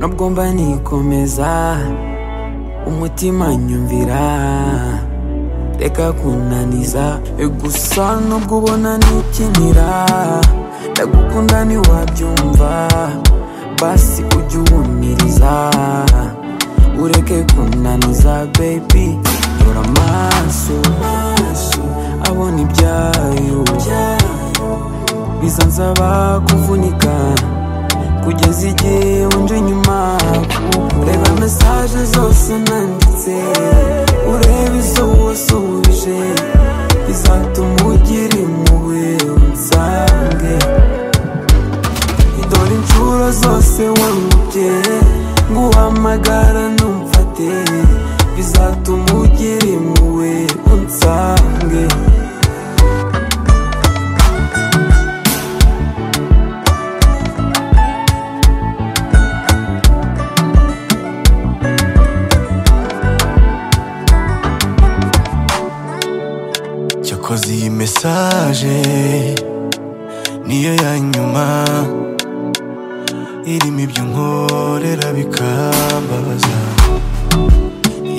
nubwo mba nikomeza umutima nyumvira reka kunaniza gusa nubwo ubona nikinira ndagukunda ntiwabyumva basi ujye uwumiriza ureke kunaniza baby dore amaso abona ibyayo bizansaba kuvunika kugeza igihe wunje inyuma reba mesaje zose nanditse urebe izo wasubije bizatuma ugira impuhwe unsange dore inshuro zose wangubye ngo uhamagara ntumfate bizatuma ugira impuhwe unsange cyakoze iyi mesaje niyo ya nyuma irimo ibyo nkorera bikambabaza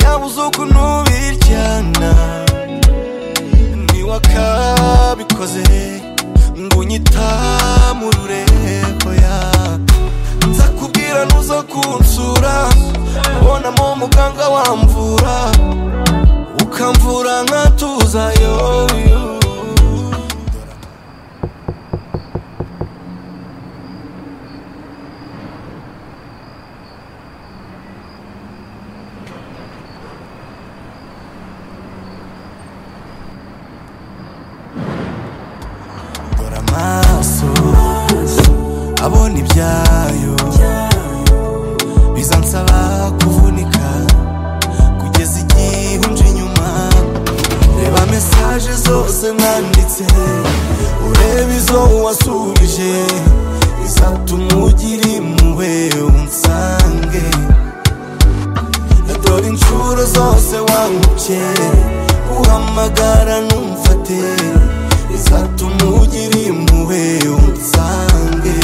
yabuze ukuntu biryana niwakabikoze ngo unyitamurure hoya nzakubwira nuza kunsura ubonamo muganga wamvura ukamvura nkatuzayo Dore amaso abona ibyayo bizansaba kuvunika kugeza igihe unje inyuma reba mesaje zose nanditse urebe izo wasubije izatuma ugira impuhwe unsange dore inshuro zose wangukye uhamagara numfate izatuma ugira impuhwe unsange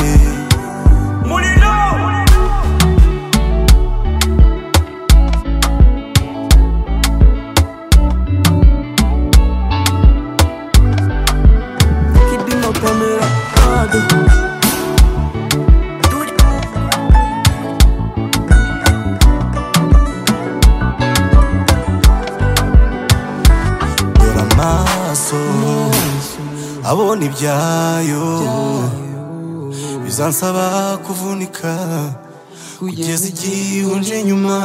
Kibino kamera kado dore amaso abona ibyayo bizansaba kuvunika kugeza igihe unje inyuma